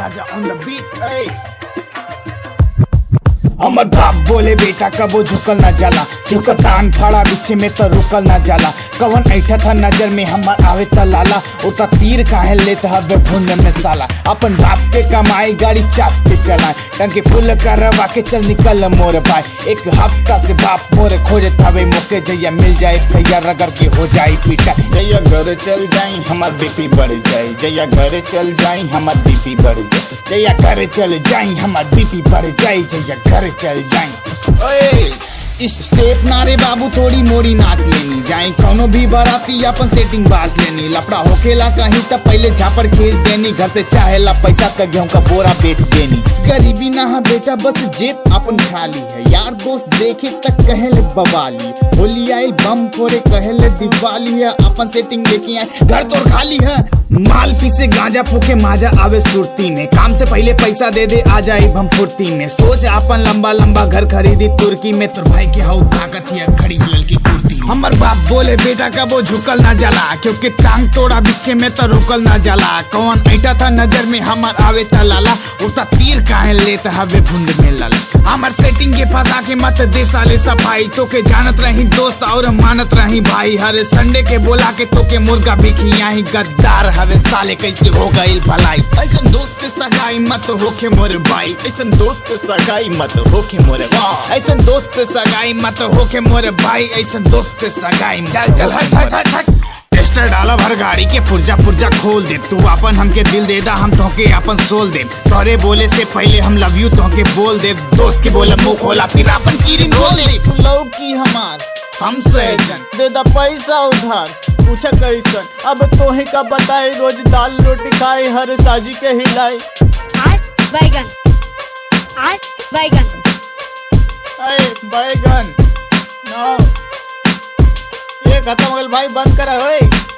Raja on the beat. Hey. हमर बाप बोले बेटा कबो झुकल ना जाला क्योंकि तान फाड़ा बीच में तो रुकल ना जाला कवन ऐठा था नजर में हमर आवे त लाला उता तीर काहे लेत हवे भुंड में साला अपन बाप के कमाई गाड़ी चाप के चलाए टंकी फुल करवा के चल निकल मोर भाई एक हफ्ता से बाप मोर खोजत हवे मौके जैया मिल जाए तैयार रगड़ के हो जाई पीटा जैया घर चल जाई हमार बीपी बढ़ जाए जैया घर चल जाई हमार बीपी बढ़ जाए जैया घर चल जाई हमार बीपी बढ़ जाए जैया घर चल जाई ओए इस स्टेप नारे बाबू थोड़ी मोड़ी नाच लेनी जाए कौनो भी बाराती अपन सेटिंग बाज लेनी लफड़ा होकेला कहीं तब पहले झापड़ खींच देनी घर से चाहेला पैसा का गेहूं का बोरा बेच देनी गरीबी ना है बेटा बस जेब अपन खाली है यार दोस्त देखे तक कहले बवाली होली आइल बम फोड़े कहले दिवाली है अपन सेटिंग लेके आए घर तो खाली है माल पीसे गांजा फूके माजा आवे सुरती में काम से पहले पैसा दे दे आ जाए हम फुर्ती में सोच अपन लंबा लंबा घर खरीदी तुर्की में तुर भाई के हाउ ताकत या खड़ी है ललकी कुर्ती में। हमर बाप बोले बेटा का वो झुकल ना जाला क्योंकि टांग तोड़ा बीचे में तो रुकल ना जाला कौन ऐटा था नजर में हमर आवे ता लाला उता तीर काहे लेत हवे भुंड में लाला हमर सेटिंग के फंसा के मत दे साले सफाई तो के जानत रही दोस्त और मानत रही भाई हर संडे के बोला के तो के मुर्गा भी खियाही गद्दार हवे साले कैसे हो गई भलाई ऐसन दोस्त से सगाई मत होके मोर भाई ऐसन दोस्त से सगाई मत होके मोर भाई ऐसन दोस्त से सगाई मत होके मोर भाई ऐसन दोस्त से सगाई मत चल चल हट हट हट हट टेस्टर डाला भर गाड़ी के पुर्जा पुर्जा खोल दे तू अपन हमके दिल दे दा हम तोहके अपन सोल दे तोरे बोले से पहले हम लव यू तोहके बोल दे दोस्त के बोले मुंह खोला फिर अपन कीरी बोल दे लव की हमार हम सहजन दे दा पैसा उधार पूछा कैसन अब तोहे का बताए रोज दाल रोटी खाए हर साजी के हिलाए आठ बैगन आठ बैगन अरे बैगन नो ये खत्म हो गल भाई बंद करा ओए